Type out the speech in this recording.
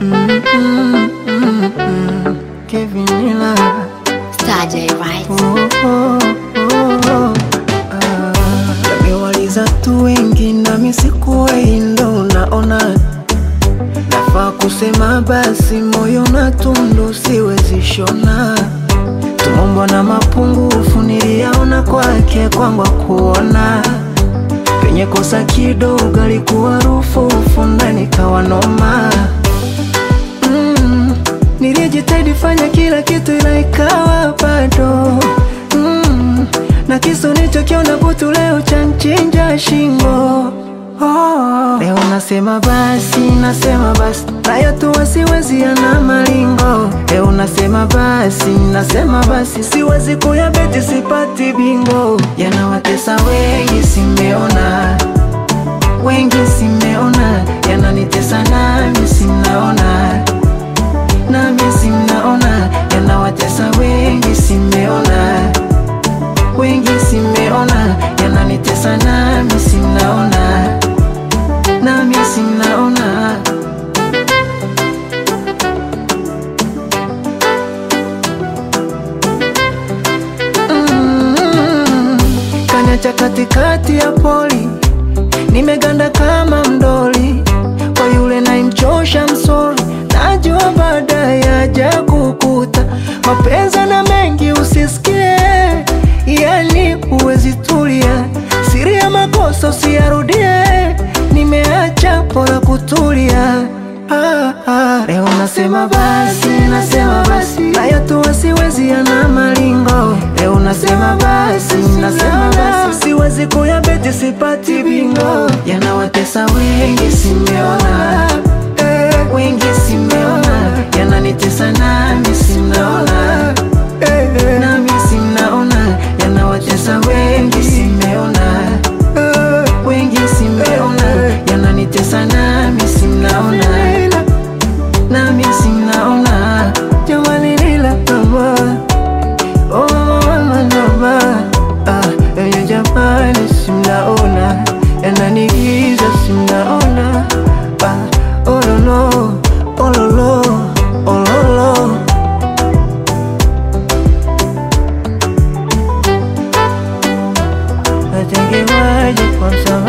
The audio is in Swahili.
Mm, mm, mm, mm. Kevin Miller. Star J, right? Oh, oh, oh, oh. Ah, Yamewaliza tu wengi nami sikuwahi ndo unaona nafaa kusema basi moyo na tundu siwezi shona tumombo na mapungufu niliyaona kwake kwangu kuona penye kosa kidogo alikuwa rufufu ndani kawa noma mm, nilijitahidi fanya kila kitu ila ikawa bado mm, na kisu nichokiona butu leo chanchinja shingo oh, leo nasema basi nasema basi nayo tu wasiwezi yana malingo leo nasema basi nasema basi siwezi kuyabeti sipati bingo yanawatesa wengi simeona wengi simeona yananitesa nami simnaona nami simnaona yanawatesa wengi simeona wengi simeona yananitesa nami simnaona nami simnaona mm, kanyacha katikati ya poli nimeganda kama mdoli kwa yule naimchosha msori najua baadaye yaja kukuta mapenzi na mengi usisikie yani huwezi tulia siri ya makosa usiyarudie nimeacha pora kutulia ah, ah. leo nasema basi nasema basi nayo tu wasiwezi yana malingo leo nasema basi nasema basi siwezi kuyabeti sipati bingo yanawatesa wengi simeona eh, wengi simeona yananitesa nami simnaona eh, eh, nami simnaona yanawatesa wengi simeona eh, wengi simeona yananitesa nami simnaona nami simnaona jamani nila mama oh mama mama ah yenye jamani simnaona yananigiza simnaona ah ololo ololo ololo natengewaje kwanza